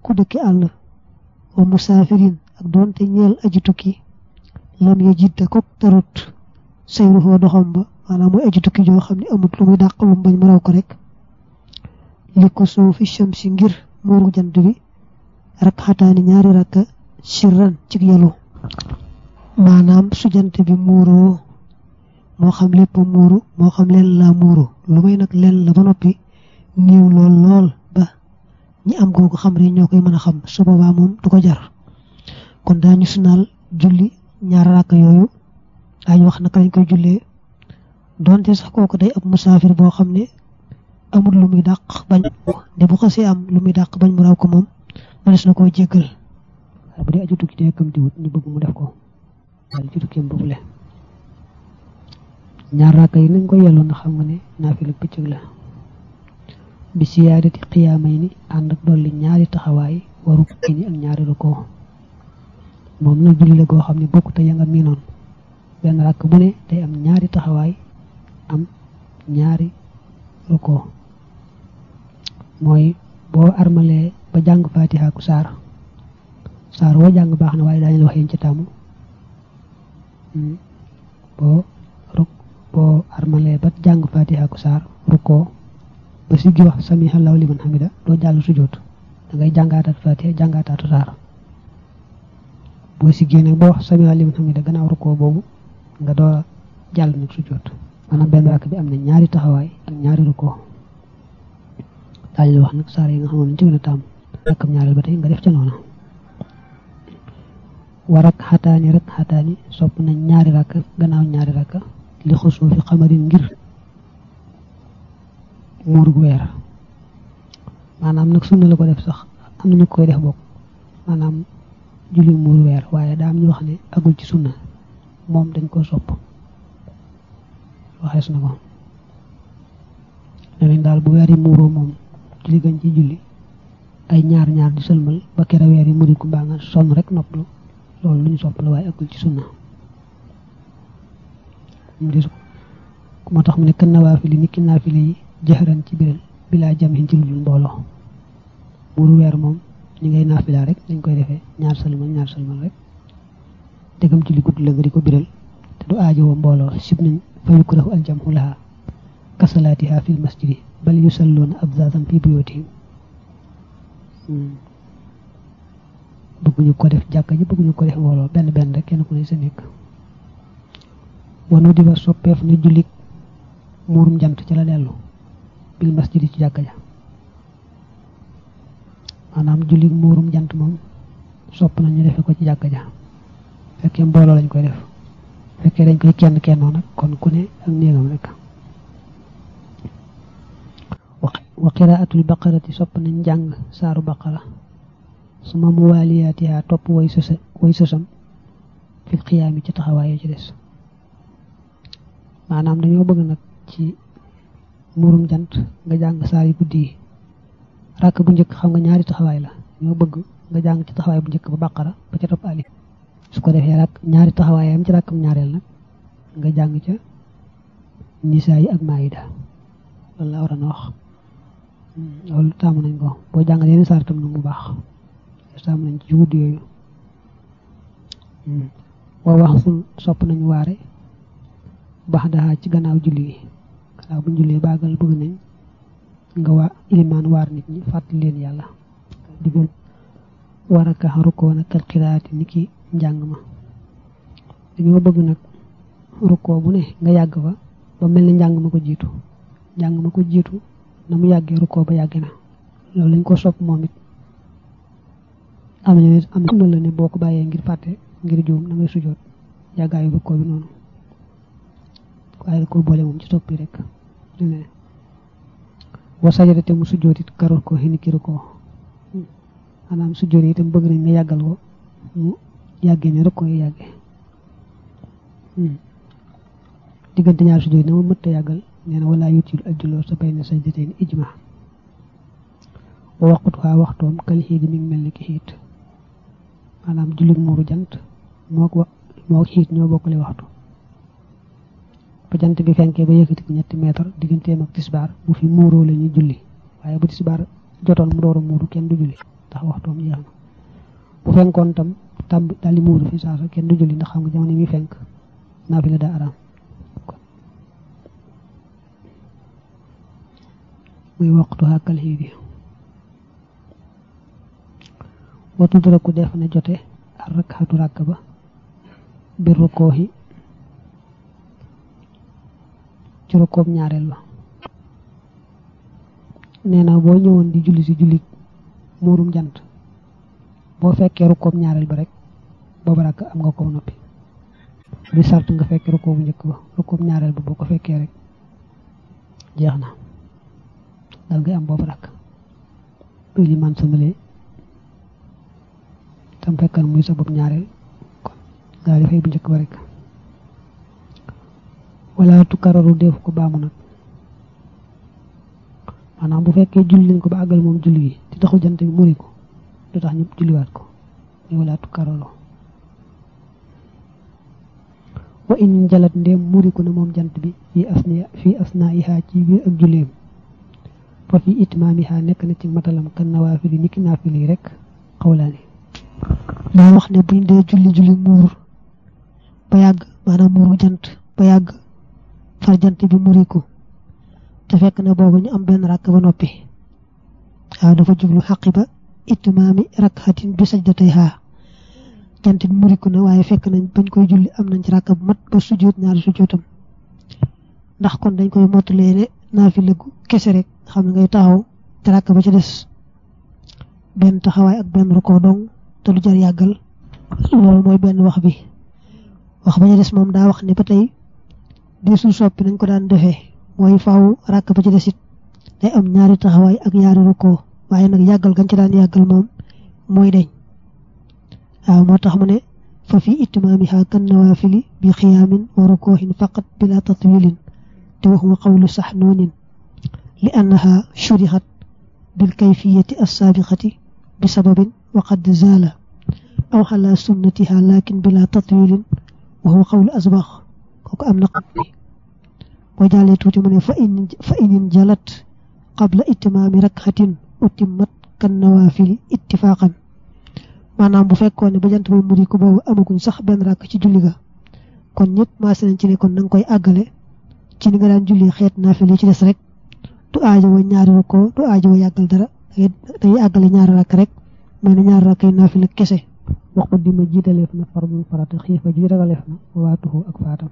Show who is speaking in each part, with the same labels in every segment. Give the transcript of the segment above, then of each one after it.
Speaker 1: ku dëkki àll wa musaafirin ak doonte ñeel aji tukki lam ya jidda ko tarut sayru foo doxam ba maanaam mooy aji tukki joo xam ne amut lu muy dàq lu bañ mu raw ko rek li ko suufi shamsi ngir muuru jant bi rak xataani ñaari rakka sirran ci yalu maanaam su jant bi muuroo moo xam lépp muuru moo xam leen laa muuru lu may nag leen la ba noppi niiw lool lool ba ñi am googu xam rek ñoo koy mën a xam su boobaa moom du ko jar kon daañu sunaal julli ñaar rakk yooyu daañu wax naka lañ koy jullee donte sax kooku day ab musaafir boo xam ne amul lu muy dàq bañ de bu xasee am lu muy dàq bañ mu raw ko moom mënees na koo jéggal
Speaker 2: bu dee aju tukki te yëkkamti wut ñu bëgg mu def ko daal ci tukkeem boobule ñaar raaka yi nañ ko yelloon na xam nga ne naafila bëccëg la bi siyaadati xiyaamay ni ànd ak dolli ñaari taxawaay waru ni ak ñaari rukoo moom nag julli la goo xam ne bokkut ya nga miinoon benn rakk bu ne day am ñaari taxawaay am ñaari rukoo mooy boo armalee ba jàng fatiha ku saar saar woo jàng baax na waaye daañu la wax yéen ci tàmm boo ruk boo armalee ba jàng fatiha ku saar rukoo ba siggi wax sami allahu liman hamida doo jàll sujjóot da ngay jàngaataat fatiha jàngaataatu saar boo siggee nag boo wax sami allahu liman hamida gannaaw rukoo boobu nga door a jàll nag sujjóot maanaam benn rakk bi am na ñaari taxawaay ak ñaari rukoo daañu la wax nag saar yi nga xamoon ne ci gën a tàmm rakkam ñaareel ba tey nga def ca noona war ak xataani rek xataani sopp nañ ñaari rakk gannaaw ñaari rakk li xusoo fi xamarin ngir muurug weer maanaam nag sunna la ko def sax am na ñu koy def bokk maanaam julli muur weer waaye daa am ñu wax ne agul ci sunna moom dañ koo sopp waxees na ko ne nañ daal bu weer yi muuroo moom julli gañ ci julli ay ñaar ñaar di sëlmal ba kera weer yi muri ku mbaa nga sonn rek noppalu loolu lu ñu sopp la waaye agul ci sunna moo tax mu ne kan nawaafili ni ki naafile yi jëxëran ci biral bilaa jam xin ci lu dul mbooloo muuru weer moom ñi ngay naafila rek dañ koy defee ñaar sëlmal ñaar sëlmal rek dégam ci li gudd la nga di ko biral te du aajowoo mbooloo sib nañ fa yukrahu aljamhu laha kasalaatiha fil masjidi bal yusalluuna abzazan fi buyutihim bëgguñu ko def jàkka ji bëgguñu ko def mbooloo benn benn rek kenn ku ne sa nekk wanu di ba soppeef na jullit muurum jant ci la dellu bil masjidi ci jàkka ja maanaam jullit muurum jant moom sopp na ñu defe ko ci jàkka ja fekkee mbooloo lañ koy def fekkee dañ koy kenn kennoo nag kon ku ne ak néegam rek wa qiraatul baqarati sopp nañ jàng saaru baqara suma muwaaliyaatiha topp way sësa way sësam fil xiyaami ci taxawaay ci des maanaam dañoo bëgg nag ci murum jant nga jàng saar yu guddi yi ràkk bu njëkk xam nga ñaari taxawaay la ñoo bëgg nga jàng ci taxawaay bu njëkk ba baqara ba ca topp alif su ko defee rak ñaari taxawaay am ci ràkkam ñaareel nag nga jàng ca nisaa yi ak maayida loolu la war a na wax loolu taamu nañ ko boo jàngal yeneen saar tam na mu baax taamu nañ ci guddi yooyu waa wax sul sopp nañu waare baax daa ci gannaaw julli yi gannaaw bu ñu jullee baagal bëgg nañ nga waa ilimaan waar nit ñi fàttali leen yàlla digal war a kax rukkoo nag kal xiraati ni ki njàng ma dañoo bëgg nag rukkoo bu ne nga yàgg fa ba mel ni njàng ma ko jiitu njàng ma ko jiitu na mu yàggee rukkoo ba yàgg na loolu lañ ko sopp moom it am na am na la ne boo ko bàyyee ngir fàtte ngir juum da ngay sujoot yàggaayu rukkoo bi noonu waaye da ko boole moom ci soppi rek ne wa sajada te mu sujjoot it karul ko xini kiru ko maanaam sujjoot yi itam bëgg nañ nga yàggal ko mu yàggee ne rek ko yàggee diggante ñaar sujjoot yi na ma mëtta yàggal nee na wala yutil ajjuloo sa bay na sajdateen ijma wa waqut waa waxtoom kal xiit mi ngi mel ni ki xiit maanaam jullit muuru jant moo ko moo xiit ñoo bokkale waxtu ba jant bi fenkee ba yëkkati ko ñetti meetar digganteem ak tisbaar bu fi muuroo la ñuy julli waaye bu tisbaar jotoon mu door a muuru kenn du julli tax waxtoom jeex na bu fenkoon tam tàmb daal di muuru fi saasa kenn du julli ndax xam nga jamono mi fenk naafila daa araam muy waxtu xàkkal xii bi watu daraku def na jote ak rakkaatu ràkk ba bir rukkooxi ci rukkoob ñaareel ba nee na boo ñëwoon di julli si julli muurum jant boo fekkee rukkoob ñaareel ba rek booba ràkk am nga ko noppi di sart nga fekkee rukkoobu njëkk ba rukkoob ñaareel ba boo ko fekkee rek jeex na dal ngay am boobu rakk buy li man samalee tam fekkan muy sa bopp ñaareel kon daal di fay bu njëkk ba rek wala tukararu def ko baamu nag maanaam bu fekkee julli nañ ko ba àggal moom julli gi te taxu jant bi muri ko du tax ñëpp julliwaat ko ni wala tukararu wa in jalat ndéem muri ko na moom jant bi fii asna fii asna ihaa ci biir ak julleem fa fi itmaamiha nekk na ci matalam kan nawaafili niki naafili rek xawlaani
Speaker 1: daa wax ne buñ dee julli julli muur ba yàgg maanaam muuru jant ba yàgg far jant bi muriku te fekk na boobu ñu am benn rakk ba noppi waaw dafa jublu xaqi ba itmaami rakkatin bi sajdatayha jant bi muriku na waaye fekk nañ bañ koy julli am nañ ci rakk bu mat ba sujjóot ñaari sujjóotam ndax kon dañ koy mottalee ne naafila gu kese rek xam ne ngay taxaw te rakk ba ci des benn taxawaay ak benn rukkoo dong te du jar yàggal loolu mooy benn wax bi wax ba ci des moom daa wax ne ba tey desul soppi nañ ko daan defee mooy faaw rakk ba ci des it day am ñaari taxawaay ak ñaari rukkoo waaye nag yàggal gañ ci daan yàggal moom mooy deñ waaw moo tax mu ne fa fi itmaamiha kan nawaafili bi xiyaamin wa rukkoohin faqat bila tatwilin te waxuma qawlu sax noonin li annaha shurixat bil kayfiyati assaabiqati bi sababin wa qad zaala aw xala sunnatiha lakin bila tatwilin wa huwa qawlu asbax kooku am na xam bi boo jàllee tuuti mu ne fa in fa inin jalat qabla itmaami rakxatin utimmat kan nawaafili ittifaqan maanaam bu fekkoon ne ba jant bi muri ko boobu amaguñ sax benn rakk ci julli ga kon ñëpp maase nañ ci ne kon na nga koy àggale ci ni nga daan julli xeet naafile ci des rek du aajo wa ñaari rukkoo du aajo wa yàggal dara day àggale ñaari rakk rek mais ne ñaari rakk yi naafile kese
Speaker 2: waxu di ma jiitaleef na fardul farata xiifa ji ragaleef na waatuhu ak faatam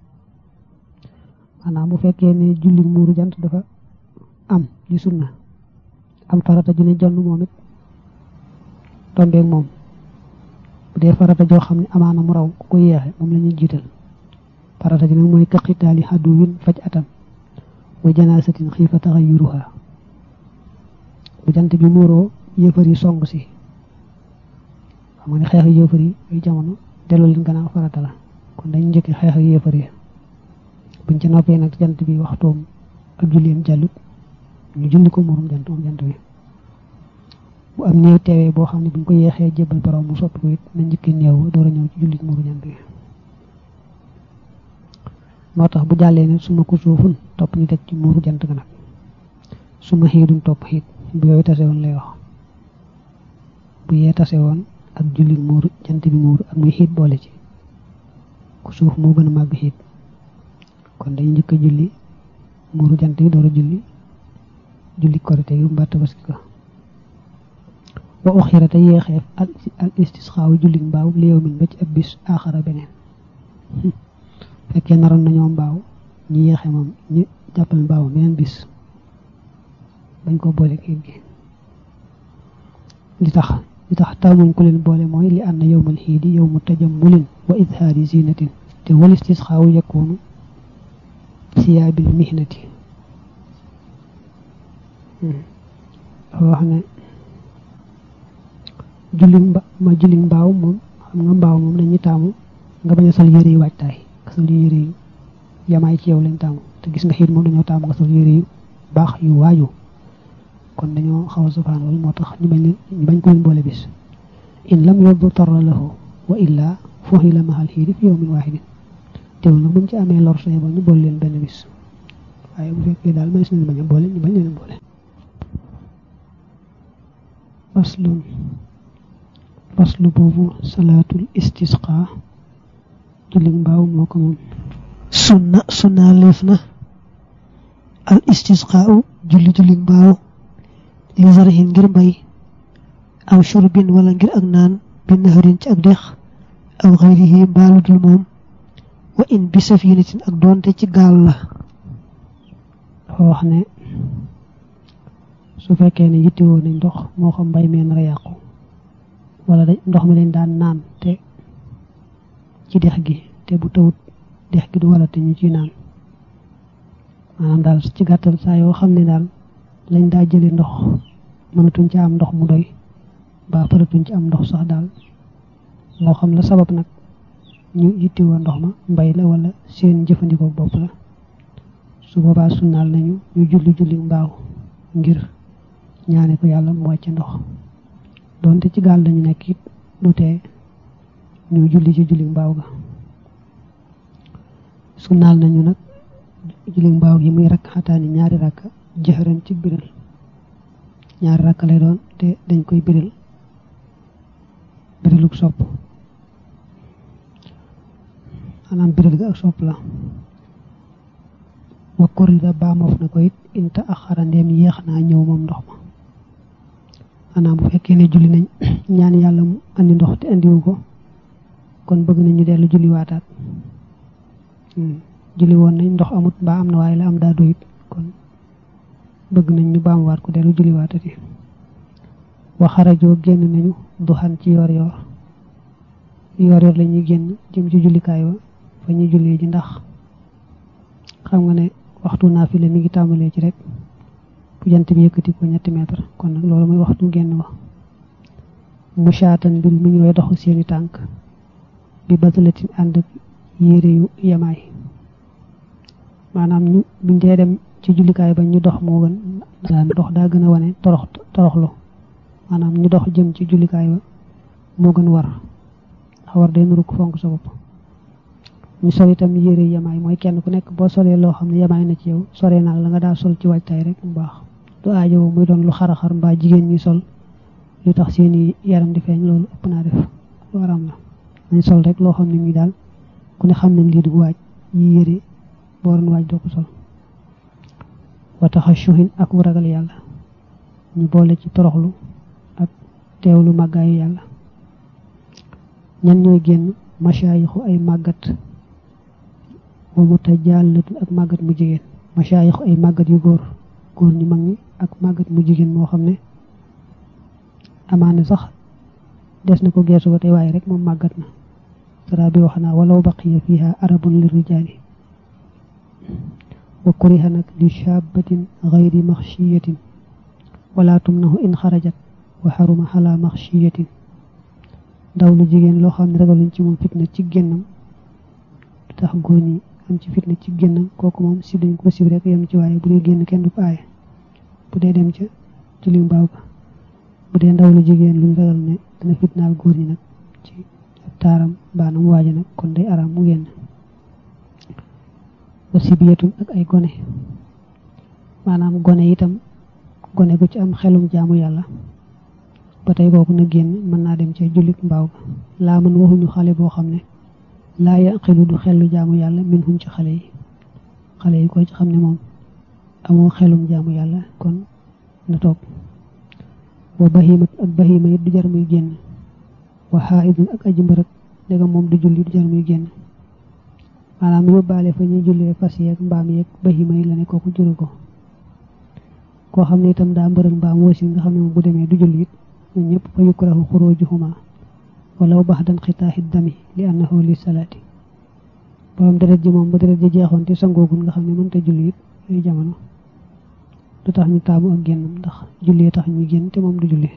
Speaker 2: maanaam bu fekkee ne julli muuru jant dafa am di sunna am farata ju ne jonn moom it tombeeg moom bu dee farata joo xam ne amaana mu raw ku ko yeexe moom la ñuy jiital farata ji nag mooy kaqitaali xaddu win faj atam wa janaasatin xiifa taxayuruha bu jant bi muuroo yëfar yi song si xam nga ne xeex yëfar yi ay jamono delloo leen gannaaw farata la kon dañ njëkk xeex ak yëfar yi buñ ca noppee nag jant bi waxtoom ak julleem jàllut ñu julli ko muurum jant moom jant bi bu am néew teewee boo xam ne buñ ko yeexee jébbal borom mu soppi ko it na njëkki néew door a ñëw ci jullit muuru jant bi moo tax bu jàllee ne suma ko suufun topp ñu teg ci muuru jant ga nag suma xiidun topp xiit bu yooyu tase woon lay wax bu yee tase woon ak jullit muuru jant bi muuru ak muy xiit boole ci ku suuf moo gën a màgg xiit kon dañu njëkk a julli muuru jant bi door a julli julli korite yu mbaa tabaski ko wa uxira te yeexeef al istisxaawu julli mbaaw léew min ba ci ab bis aaxara beneen fekkee naroon nañoo mbaaw ñu yeexe moom ñu jàppal mbaaw beneen bis bañ ko boole xiit gi li tax li tax taamuñ ko leen boole mooy li ànd yowmal xiidi yowmu tajammulin wa idhaari zinatin te wal istisxaawu yakunu siyaabil mihnati wax ne julli mba ma julli mbaaw moom xam nga mbaaw moom dañuy taamu nga bañ a sol yére yu waajtaay nga sol yére yu yamaay ci yow lañ taamu te gis nga xiit moom dañoo taamu nga sol yére yu baax yu waaju kon dañoo xaw a safaan loolu moo tax ñu bañ leen ñu bañ ko leen boole bis in lam yóbbu tarra lahu wa illa fooxi la maxal xiidi fi yawmin waahidin teewul nag buñ ci amee lor saye ba ñu boole leen benn bis waaye bu fekkee daal may si leen bañ a boole ñu bañ leen boole faslun faslu boobu salaatul istisqa julli mbaaw moo ko moom
Speaker 1: sunna sunna leef na al istisqaau julli julli mbaaw li zarhin ngir mbay aw shurbin wala ngir ak naan bi naharin ci ak dex aw xayrihi mbaalu dul moom wa in bi safinatin ak doonte ci gaal la
Speaker 2: dafa wax ne su fekkee ne yittewoo nañ ndox moo xam mbay mee nar a yàqu wala da ndox mi lañ daan naan te ci dex gi te bu tawut dex gi du wala te ñu ci naan maanaam daal ci gàttal saa yoo xam ne daal lañ daa jële ndox mënatuñ ci am ndox mu doy ba faratuñ ci am ndox sax daal moo xam la sabab nag ñu yittewoo ndox ma mbay la wala seen jëfandikoo bopp la su boobaa sunnaal nañu ñu julli julli mbaaw ngir ñaane ko yàlla mu wàcce ndox doonte ci gaal lañu nekk it du tee ñu julli ci julli mbaaw ga sunnaal nañu nag julli mbaaw gi muy rakk xataani ñaari rakk jëxëran ci biral ñaari rakk lay doon te dañ koy biral biraluk sopp maanaam biral ga ak sopp la wa korida baamof na ko it inta ak xarandeem yéex naa ñëw moom ndox ma maanaam bu fekkee ne julli nañ ñaan yàlla mu andi ndox te andiwu ko kon bëgg nañ ñu dellu julli waataat julli woon nañ ndox amut mbaa am na waaye la am daa doyit kon bëgg nañ ñu baamuwaat ko dellu julli waatati wa xarajoo génn nañu duxan ci yoor yoor yoor yoor la ñuy génn jëm ci jullikaay wa fa ñuy jullee ji ndax xam nga ne waxtu naafile mi ngi tàmbalee ci rek bu jant bi yëkkati ko ñetti mètre kon nag loolu mooy waxtu génn wa musaatan mbir mu ñu way doxu seeni tànk bi batalatin ànd ak yére yu yemaay maanaam ñu buñ dee dem ci jullikaay ba ñu dox moo gën daan dox daa gën a wane torox toroxlu maanaam ñu dox jëm ci jullikaay ba moo gën war ndax war day nuru ko fonk sa bopp ñu sol itam yére yemaay mooy kenn ku nekk boo solee loo xam ne yemaay na ci yow soree naag la nga daa sol ci waajtaay rek mu baax du aajowo muy doon lu xaraxar mbaa jigéen ñi sol lu tax seeni yaram di feeñ loolu ëpp naa def lu waram la nañ sol rek loo xam ne ñi daal ku ne xam nañ lii du waaj yi yére boo doon waaj doo ko sol wa taxa shuhin ak wu ragal yàlla ñu boole ci toroxlu ak teewlu màggaayu yàlla ñan ñooy génn machaayixu ay màggat wa mutajaalatun ak màggat mu jigéen machaayixu ay màggat yu góor góor ñu mag ñi ak màggat mu jigéen moo xam ne amaana sax des na ko geesu ba tey waaye rek moom màggat na sara bi wax naa walaw baqiya fiha arabun li rijaali wa kuriha nag li shabatin gayri maxshiyatin wala tumnahu in xarajat wa xaruma xala maxshiyatin ndaw lu jigéen loo xam ne ragaluñ ci moom fitna ci génnam tax góor ñi am ci fitna ci génnam kooku moom si dañ ko sib rek yem ci waaye bu dee génn kenn du ko aaye bu dee dem ca julli mbaaw ga bu dee ndaw lu jigéen luñ ragal ne dana fitnaal góor ñi nag ci taaram baanam waaja nag kon day araam mu génn wa sibiyatun ak ay gone maanaam gone itam gone gu ci am xelum jaamu yàlla ba tey kooku na génn mën naa dem ca jullit mbaaw ga laa mën waxuñu xale boo xam ne laa yaqilu du xellu jaamu yàlla min hum ci xale yi xale yi ko ci xam ne moom amoo xelum jaamu yàlla kon na toog wa bahimat ak bahima it du jar muy génn wa xaaidun ak aji mbërëg léegi moom du julli du jar muy génn maanaam yóbbaale fa ñuy jullee fas yeeg mbaam yeeg bahima yi la ne kooku juru ko koo xam ne itam daa mbërëg mbaam wasi nga xam ne moom bu demee du julli it ñun ñëpp fa yukrahu xurujuhuma walaw baxdan xitaaxi dami li annahu li salaati borom deret ji moom ba deret ji jeexoon te sangoogul nga xam ne mënta julli it yooyu jamono du tax ñu taamu ak génnam ndax jullee tax ñuy génn te moom du julli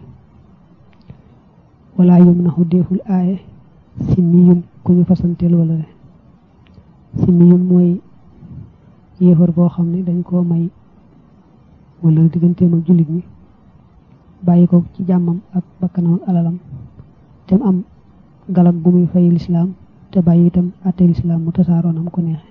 Speaker 2: wala yum naxu deeful aaye si miyum ku ñu fasanteel wala re si miyum mooy yéefar boo xam ne dañ koo may wala digganteem ak jullit ñi bàyyi ko ci jàmmam ak bakkanam ak alalam te mu am galak gu muy fay lislaam te bàyyi itam àtte lislaam mu tasaaroonam ko neexe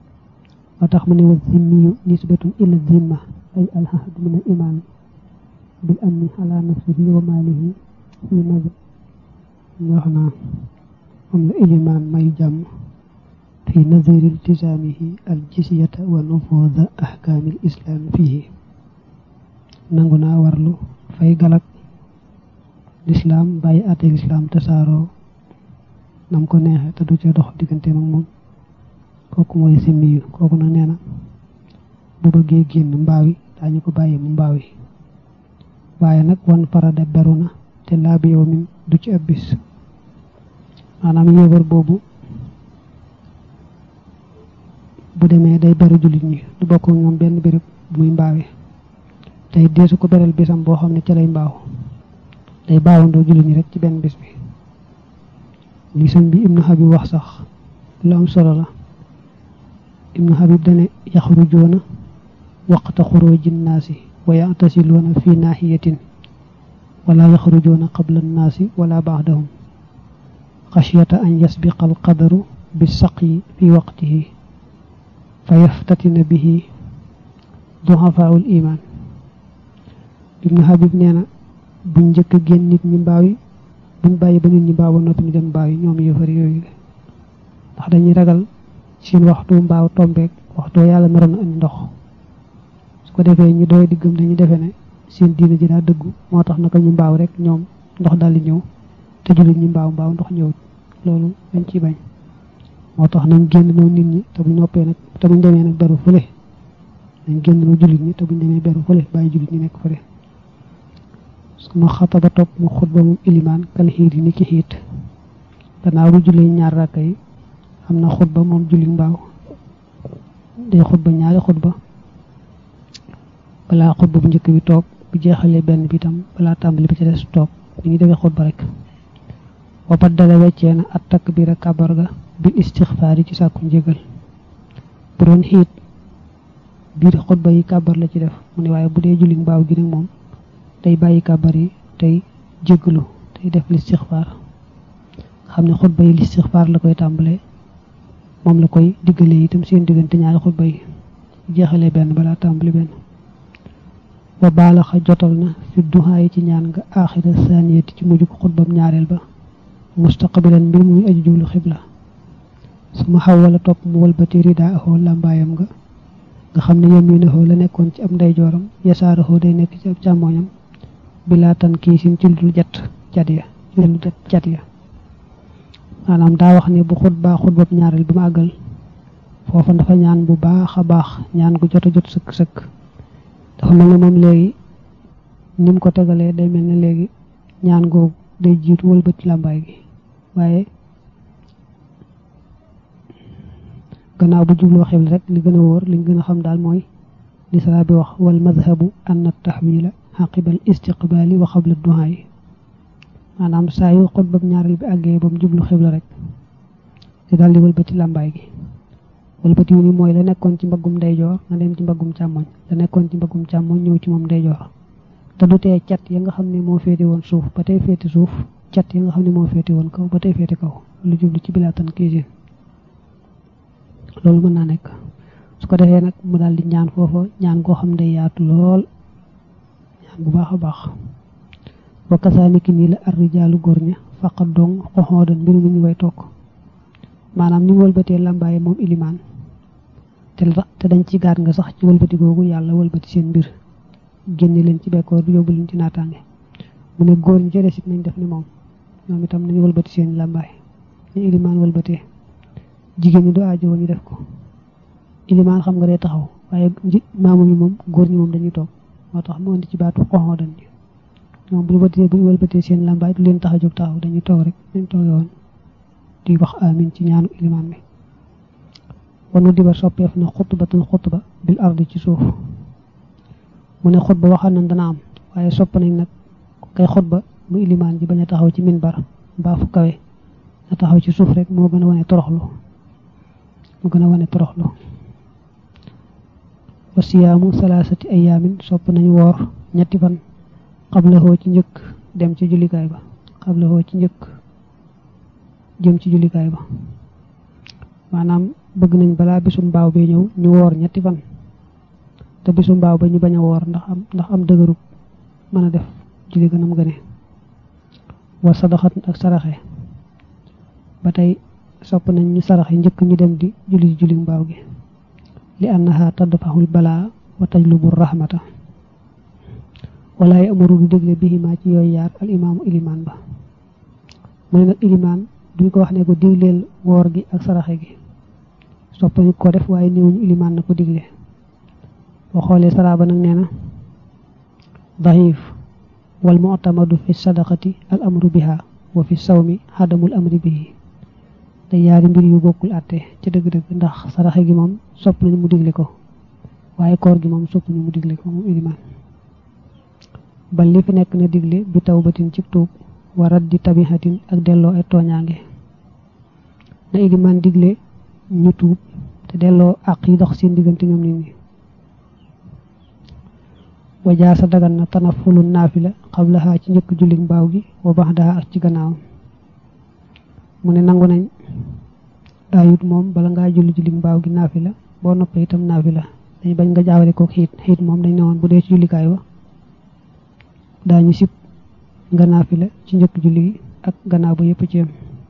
Speaker 2: moo tax mu ne wa zimmiyu nisbatun ila zimma ay alhahd min al iman bil amni ala nafsihi wa malihi fi nazar wax naa am la ilimaan may jàmm fi nazari iltisaamihi al jisyata wa nufuuda ahkaami l islaam fihi nangu naa warlu fay galak lislaam bàyyi àtte lislaam tasaaroo nam ko neexe te du ca dox diggante mag moom kooku mooy simmiyu kooku nag nee na bu bëggee génn mbaawi daañu ko bàyyi mu mbaawi waaye nag wan farada beru na te laa bi yow min du ci ab bis maanaam yéebar boobu bu demee day beru jullit ñi du bokk ñoom benn béréb bu muy mbaawe tey deesu ko beral bisam boo xam ne ca lay mbaaw day baawandoo jullit ñi rek ci benn bis bi li sëñ bi ibnu habib wax sax lu am solo la ibnu habib dane yaxrujoona waqta xuruji nnaasi wa yatasiluuna fi naahiyatin wala yaxrujoona qabla nnaasi wala baadahum xashyata an yasbiqa alqadaru bisaqyi fi waqtihi fa yaftatina bihi duhafaau l iman ibnu habib nee na buñ njëkk a génn nit ñi mbaaw yi buñ bàyyi ba nit ñi mbaaw ba noppi ñu dem mbaaw yi ñoom yëfar yooyu ndax dañuy ragal seen waxtu mbaaw tombeek waxtu yàlla naroon na andi ndox su ko defee ñu doy diggam dañuy defee ne seen diina ji daa dëggu moo tax naka ñu mbaaw rek ñoom ndox daldi ñëw te jullit ñi mbaaw mbaaw ndox ñëwut loolu dañ ciy bañ moo tax nañ génn noo nit ñi te buñ noppee nag te buñ demee nag beru fële nañ génn noo jullit ñi te buñ demee beru fële bàyyi jullit ñi nekk fële suma xataba topp mu xutba moom ilimaan kal xiit yi ni ki xiit gannaaw bu jullee ñaar rakka yi am na xutba moom julli mbaaw day xutba ñaari xutba balaa xutba bu njëkk bi toog bu jeexalee benn bi itam balaa tàmbali bi ci des toog ñu ngi defee xutba rek wa baddala weccee na at takbira kabar ga bil istixfaar yi ci sàkku njégal bu doon xiit biir xutba yi kabar la ci def mu ne waaye bu dee julli mbaaw gi nag moom day bàyyi kabar yi tey jéggalu tey def listixfaar xam ne xutba yi listixfaar la koy tàmbalee moom la koy diggalee itam seen diggante ñaari xutba yi jeexalee benn balaa tàmbali benn wa baalaxa jotal na fi duhaa yi ci ñaan nga aaxira saaniyati ci mujj ko xutbam ñaareel ba mustaqbilan mbir muy aju jublu xibla su ma xaw wala topp mu walbati ridaa axoo làmbaayam nga nga xam ne yaminaxoo la nekkoon ci ab ndeyjooram yasaaraxoo day nekk ci ab càmmooñam bilaa tan kii sin ci lu jat cat ya ci lu cat ya maanaam daa wax ne bu xutbaa xutbab ñaareel bi ma àggal foofa dafa ñaan bu baax a baax ñaan gu jot a jot sëkk sëkk dafa mel ne moom léegi ni mu ko tegalee day mel ne léegi ñaan googu day jiitu wëlbati làmbaay gi waaye gannaaw bu jubloo xibla rek li gën a wóor liñ gën a xam daal mooy li sara bi wax wal madhabu anna tahwila xaqibal istiqbaali wa xabla duhaa yi maanaam saa yu xutbab ñaareel bi àggee ba mu jublu xibla rek di daal di wëlbati làmbaay gi wëlbati wu ni mooy la nekkoon ci mbaggum ndeyjoor nga dem ci mbaggum càmmoñ la nekkoon ci mbaggum càmmoñ ñëw ci moom ndeyjoor te du tee cat ya nga xam ne moo féete woon suuf ba tey féete suuf cat ya nga xam ne moo féete woon kaw ba tey féete kaw lu jublu ci bilaatan kiisin loolu mën naa nekk su ko defee nag mu daal di ñaan foofa ñaan goo xam ne yaatu lool ñaan bu baax a baax wa kasaaniki nii la arrijaalu góor ña faqat dong xoxoodan mbir mu ñu way toog maanaam ni mu wëlbatee làmbaaye moom ilimaan te te dañ ci gaat nga sax ci wëlbati googu yàlla wëlbati seen mbir génne leen ci bekkoor bi yóbbu leen ci naataange mu ne góor ñi ci des it nañ def ni moom ñoom itam nañu wëlbati seen làmbaay ñu ilimaan wëlbatee jigéen ñi du aajo ñu def ko ilimaan xam nga day taxaw waaye maamu yi moom góor ñi moom dañuy toog moo tax mu indi ci baatu xoxoo dañ ñoom bu ñu wëlbatee bu ñu wëlbatee seen làmbaay du leen tax a jóg taxaw dañuy toog rek dañ toogee woon di wax amin ci ñaanu ilimaan bi wanu diba soppeef na xutbatan xutba bil ardi ci suuf mu ne xutba waxal nañ dana am waaye sopp nañ nag kay xutba mu ilimaan ji bañ a taxaw ci minbar mbaa fu kawe na taxaw ci suuf rek moo gën a wane toroxlu moo gën a wane toroxlu wa siyaamu salaasati ayaamin sopp nañu woor ñetti fan xabla xoo ci njëkk dem ci jullikaay ba xabla xoo ci njëkk jëm ci jullikaay ba maanaam bëgg nañ balaa bisu mbaaw bee ñëw ñu woor ñetti fan te bisu mbaaw ba ñu bañ a woor ndax am ndax am dëgërub mën a def julli gën a mu gëne wa sadaxat ak saraxe ba tey sopp nañ ñu saraxe njëkk ñu dem di julli julli mbaaw gi li annaha tadfaxul balaa wa tajlubu rahmata wala yi amuru du dégle bihima ci yooyu yaar al imaamu ilimaan ba mu ne nag ilimaan duñ ko wax ne ko digleel woor gi ak saraxe gi soppañu ko def waaye néewuñu ilimaan na ko digle boo xoolee saraaba nag nee na daxiif wal mu'tamadu fi sadaqati al amru biha wa fi sawmi xadamul amri bihi te yaari mbir yu bokkul àtte ci dëgg-dëgg ndax saraxe gi moom sopp nañu mu digle ko waaye koor gi moom sopp nañu mu digle ko moom ilimaan bal li fi nekk na digle bi tawbatin ci tuub wa raddi tabihatin ak delloo ay tooñaange na ilimaan digle ñu tuub te delloo àq yi dox seen diggante ñoom nit ñi wajaasa dagan na tanafulu naafila xablaha ci njëkk julli mbaaw gi wa baxdaha ak ci gannaawam mu ne nangu nañ daayut moom bala ngaa julli julli mbaaw gi naafila boo noppee itam naafila dañ bañ nga jaawale ko xiit xiit moom dañ ne woon bu dee ci jullikaay ba daañu sib nga naafila ci njëkk julli gi ak gannaaw ba yëpp ci yam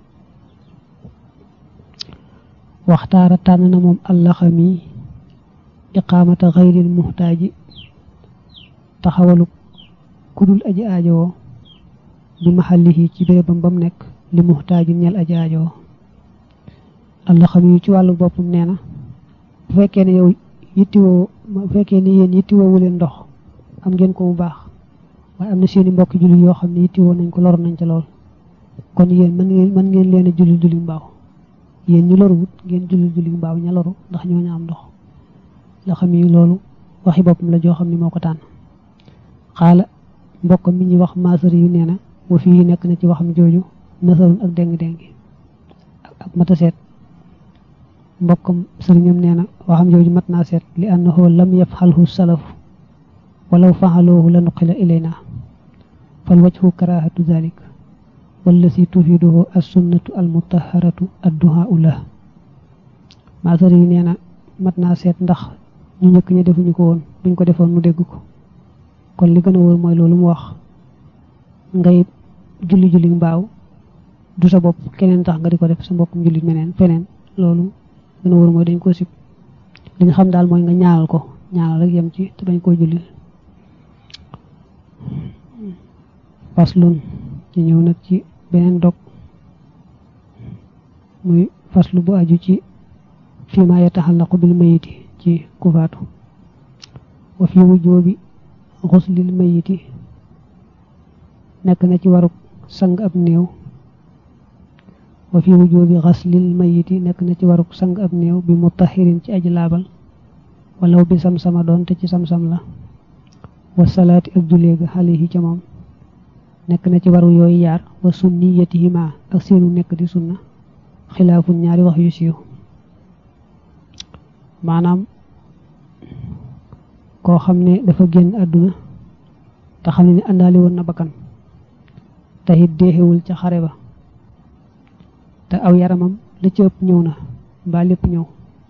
Speaker 2: waxtaara tànn na moom allaxami iqaamata xayril muxtaaji taxawalu kudul aji aajowoo bi maxallihi ci bérébam bam nekk li muxtaaji ñel aji aajowoo allaxami ci wàllu boppam nee na bu fekkee ne yow yittiwoo bu fekkee ne yéen yittiwoowu leen ndox am ngeen ko bu baax waaye am na seeni mbokk julli yoo xam ne yittiwoo nañ ko lor nañ ca lool kon yéen mën ngeen mën ngeen leen a julli julli mbaaw yéen ñu loruwut ngeen julli julli mbaaw ña loru ndax ñoo ña am ndox la xam yi loolu waxi boppam la joo xam ne moo ko tànn xaala mbokk mi ñuy wax maasari yu nee na wa fii nekk na ci waxam jooju nasarun ak déng-déng ak mata seet mbokkam sëriñam nee na waxam jooju mat naa seet li annahu lam yafxalhu salafu walaw faxaloohu la nuqila ilayna fal wajhu karahatu dalik wallasi tufiduhu assunnatu almutaharatu adduhaau la maasari yi nee na mat naa seet ndax ñu njëkk ña defuñu ko woon buñ ko defoon mu dégg ko kon li gën a wóor mooy loolu mu wax ngay julli julli mbaaw du sa bopp keneen tax nga di ko def sa mbokkum julli meneen feneen loolu gën a wóor mooy dañ ko sib li nga xam daal mooy nga ñaanal ko ñaanal rek yem ci te bañ koo julli faslun ñu ñëw nag ci beneen dog muy faslu bu aju ci fii ma yataxallaqu bil mayiti ci kufaatu wa fi wujoobi xuslil mayiti nekk na ci waruk sang ab néew wa fi wujoobi xaslil mayiti nekk na ci waruk sang ab néew bi mutahirin ci aji laabal walaw bi sam-sama doon te ci sam-sam la wa salaati ak juleega xalihi ca moom nekk na ci waru yooyu yaar wa sunniyatihima ak seenu nekk di sunna xilaafun ñaari wax yu siiw maanaam koo xam ne dafa génn àdduna te xam ne ni àndaali woon na bakkan te it deexewul ca xare ba te aw yaramam la ci ëpp ñëw na mbaa lépp ñëw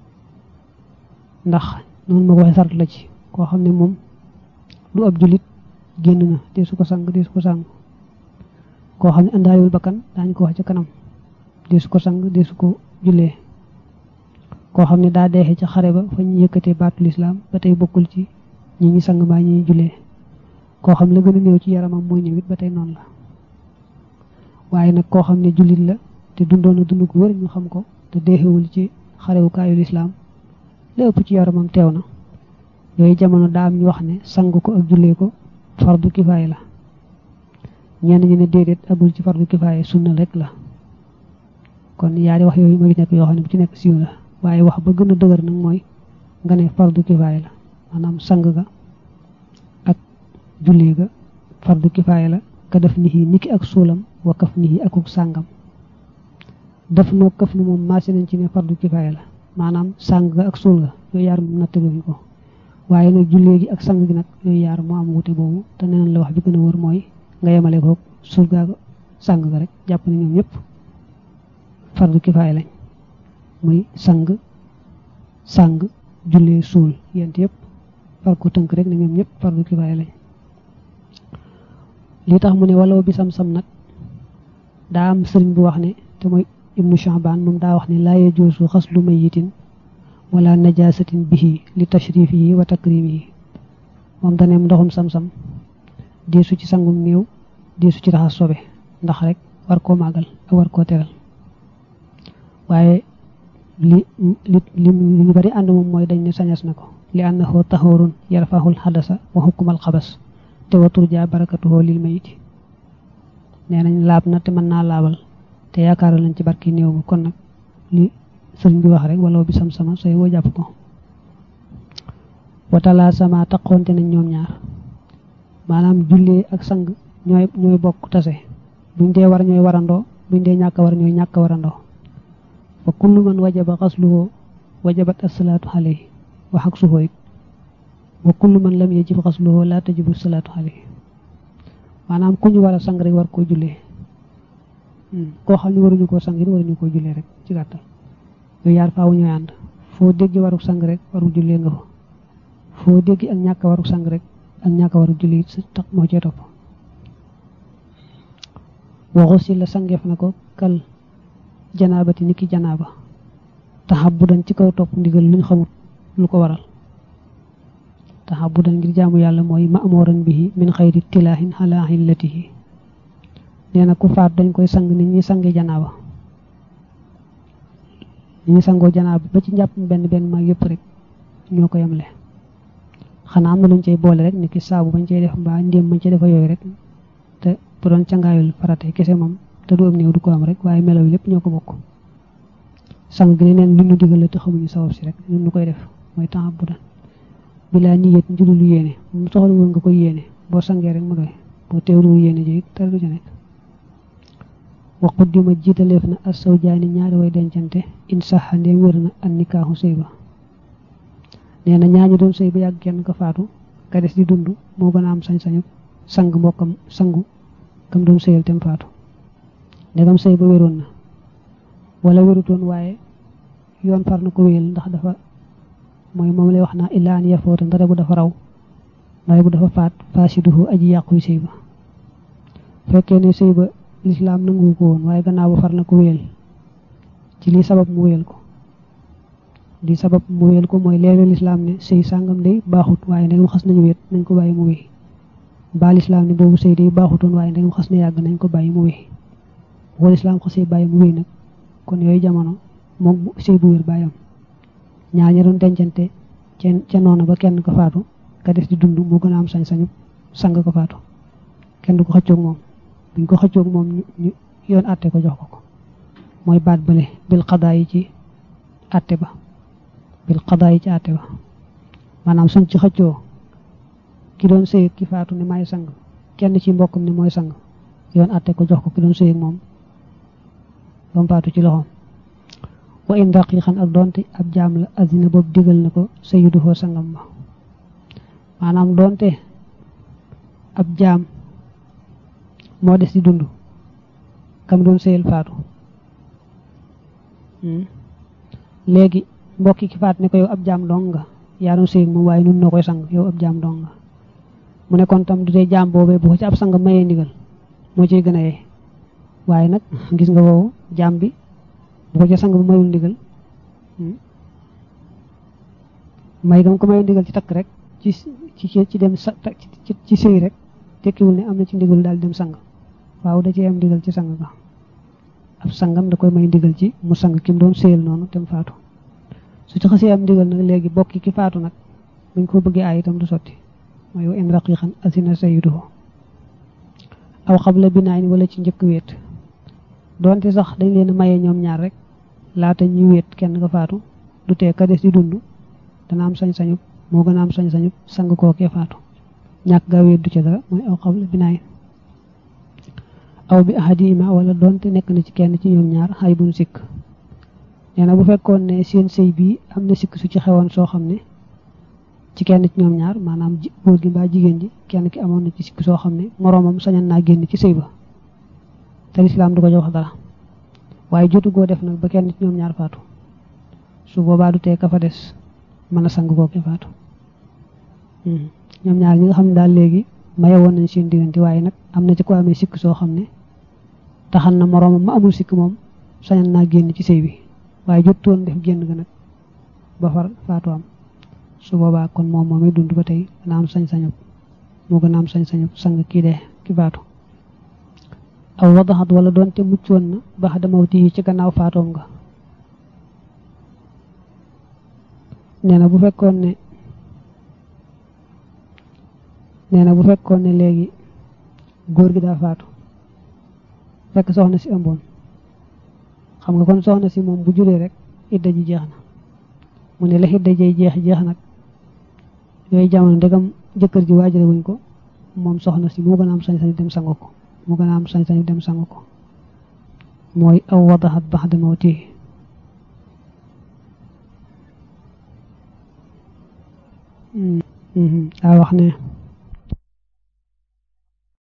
Speaker 2: ndax noonu ma ko waxee sart la ci koo xam ne moom du ab julit génn na dee su ko sang dee su ko sang koo xam ne àndaaliwul bakkan daañu ko wax ca kanam dee su ko sang dee su ko jullee koo xam ne daa deexee ca xare ba fa ñu yëkkatee baatu lislaam ba tey bokkul ci ñi ñi sang mbaa ñi jullee koo xam ne la gën a néew ci yaramam mooy ñëwit ba tey noonu la waaye nag koo xam ne jullit la te dundoon na dund gu wër ñu xam ko te deexewul ci xarewukaayu lislaam la ëpp ci yaramam teew na yooyu jamono daa am ñu wax ne sang ko ak jullee ko fardu kifaaya la ñenn ñi ne déedéet agul ci fardu kifaaya sunna rek la kon yaari wax yooyu ma ngi nekk yoo xam ne bu ci nekk siiw la waaye wax ba gën a dëgër nag mooy nga ne fardu kifaaya la maanaam sang ga ak jullee ga fardu kifaaya la ka def nihi niki ak suulam wa kaf nihi akuk sàngam def noo kaf ni moom maasi nañ ci ne fardu kifaaya la maanaam sang ga ak suul ga yooyu yaar moom nattaluñ ko waaye nag jullee gi ak sang gi nag yooyu yaar moo am wute boobu te neneen la wax bi gën a wër mooy nga yemale ko suul gaa sang ga rek jàpp ne ñoom ñëpp fardu kifaaya lañ muy sang sang jullee suul yent yëpp far ko tënk rek ne ñoom ñëpp fardu kifaaya lañ li tax mu ne walaw bi sam-sam nag daa am sëriñ bu wax ne te mooy ibnu Sha'ban moom daa wax ne laa yajuusu xaslu mayitin wala najasatin bihi li tashrifihi wa takrimihi moom daneem ndoxum sam-sam deesu ci sangum néew deesu ci raxas sobe ndax rek war koo màggal ak war koo teral waaye li li li ñu bari ànd moom mooy dañ ne sañas na ko li annahu tahurun yarfahul xadasa wa hukmal xabas te wa turja barakatuhu lil mayiti nee nañ laab na te mën naa laabal te yaakaaral nañ ci barki néew bi kon nag li sëriñ bi wax rek wala bi sam-sama sooy woo jàpp ko watala sama taqoonte nañ ñoom ñaar maanaam jullee ak sang ñooy ñooy bokk tase buñ dee war ñooy warandoo buñ dee ñàkk war ñooy ñàkk warandoo wa kullu man wajaba xasluhu wajabat asalaatu alayhi wa xaksuhu it wa kullu man lam yajib xasluhu la tajibu salaatu alayhi maanaam ku ñu war a sang rek war koo jullee koo xam ne waruñu koo sang it waruñu koo jullee rek ci gàttal yooyu yaar faawu ñooy ànd foo dégg waru sang rek waru jullee nga fa foo dégg ak ñàkk waru sang rek ak ñàkk waru julli it tax moo cee topp waxu si la sangeef na ko kal janaabati niki janaaba taxabudan ci kaw topp ndigal luñ xamut lu ko waral taxabudan ngir jaamu yàlla mooy ma'muran bihi min xayri tilaahin ala illatihi nee na ku faat dañ koy sang nit ñi sange janaaba nit ñi sangoo janaaba ba ci njàpp benn benn mag yëpp rek ñoo ko yemle xanaa am na luñ cay boole rek ni ki saabu bañ cay def mbaa ndéem bañ cay defa yooyu rek te bu doon cangaayul farate kese moom te du am néew du ko am rek waaye melaw yi lépp ñoo ko bokk sang gi ne neen lu ñu digal la te xamuñu sabab si rek ñun ñu koy def mooy temps bu daan bilaa niyet njulul yéene mu soxla woon nga koy yéene boo sangee rek mu doy boo teewlu yéene ji te du ca nekk wa quddima jiitaleef na as sawjaani ñaari way dencante in saxa ndee wér na an nikaaxu sëy ba nee na ñaañu doon sëy ba yàgg kenn ko faatu ka des di dund moo gën a am sañ-sañu sang mbokkam sangu kam doon sëyal tem faatu ndegam sëy ba wéroon na wala wérutoon waaye yoon far na ko wéyal ndax dafa mooy moom lay wax naa illaa an yafoota ndare bu dafa raw ndare bu dafa faat faasiduhu aji yàquy sëy ba fekkee ne sëy ba lislaam nangu ko woon waaye gannaaw ba far na ko wéyal ci lii sabab mu wéyal ko lii sabab mu wéyal ko mooy leeral lislaam ne sëy sàngam day baaxut waaye ndegam xas nañu wéet nañ ko bàyyi mu wéy mbaa lislaam ne boobu sëy day baaxutoon waaye ndegam xas na yàgg nañ ko bàyyi mu wéy wala lislaam xasee bàyyi mu wéy nag kon yooyu jamono moom sëy bu wér bàyyam ñaar ña doon dencante ca noona ba kenn ko faatu ka des di dund moo gën a am sañ-sañu sang ko faatu kenn du ko xëccoog moom buñ ko xëccoog moom ñu yoon àtte ko jox ko ko mooy baat bële bil xadaa yi ci àtte ba bil xadaa yi ci àtte ba maanaam suñ ci xëccoo ki doon sëy ki faatu ne may sang kenn ci mbokkam ne mooy sang yoon àtte ko jox ko ki doon sëy ak moom ba mu faatu ci loxoom wa in daqiqan ak doonte ab jaam la azina boobu digal na ko sayyidu foo sangam ba maanaam doonte ab jaam moo des di dund kam doon sëyal faatu léegi mbokki ki faat ne ko yow ab jaam dong nga yaa doon sëy moom waaye nun noo koy sang yow ab jaam dong nga mu ne kon tam du tee jaam boobee bu ko ci ab sang mayee ndigal moo ciy gën a yee waaye nag gis nga woowu jaam bi bu ko ca sang bu mayul ndigal may gam ko mayul ndigal ci takk rek ci ci ci dem sa ci sëy rek tekkiwul ne am na ci ndigal daal dem sang waaw da cee am ndigal ci sang ga ab sangam da koy may ndigal ci mu sang ki mu doon sëyal noonu tem faatu su ci xasee am ndigal nag léegi bokki ki faatu nag buñ ko bëggee aay itam du sotti mooy wa in raqiqan asina sayyiduhu aw xabla binaayin wala ci njëkk wéet doonte sax dañ leen maye ñoom ñaar rek laata ñuy wéet kenn nga faatu du tee ka des di dund dana am sañ-sañu moo gën a am sañ-sañu sang kookee faatu ñàkk gaa wéet du ca dara mooy aw xabla binaayin aw bi ahadima wala doonte nekk na ci kenn ci ñoom ñaar xay buñ sikk nee na bu fekkoon ne seen sëy bii am na sikk su ci xewoon soo xam ne ci kenn ci ñoom ñaar maanaam góor gi mbaa jigéen ji kenn ki amoon na ci sikk soo xam ne moroomam sañan naa génn ci sëy ba te lislaam du ko jox dara waaye jotu goo def nag ba kenn ci ñoom ñaar faatu su boobaa du tee ka fa des mën a sang kooke faatu ñoom ñaar ñi nga xam ne daal léegi maye woon nañ seen diggante waaye nag am na ci ko amee sikk soo xam ne taxal na moroomam ma amul sikk moom sañal naa génn ci sëy bi waaye jottoon def génn ga nag ba far faatu am su boobaa kon moom moom dund ba tey dana am sañ-sañu moo gën a am sañ-sañu sang kii dee ki faatu aw wadaxat wala doonte muccoon na bax damawti yi ci gannaaw faatoom nga nee na bu fekkoon ne nee na bu fekkoon ne léegi góor gi daa faatu fekk soxna si ëmboon xam nga kon soxna si moom bu juree rek idda ji jeex na mu ne la idda jay jeex jeex nag yooyu jamono ndegam jëkkër ji waajale wuñ ko moom soxna si moo gën a am sañ-sañu dem sangu ko moo gën a am sañ-sañu dem sangu ko mooy aw wadaxat bax damawti daa wax ne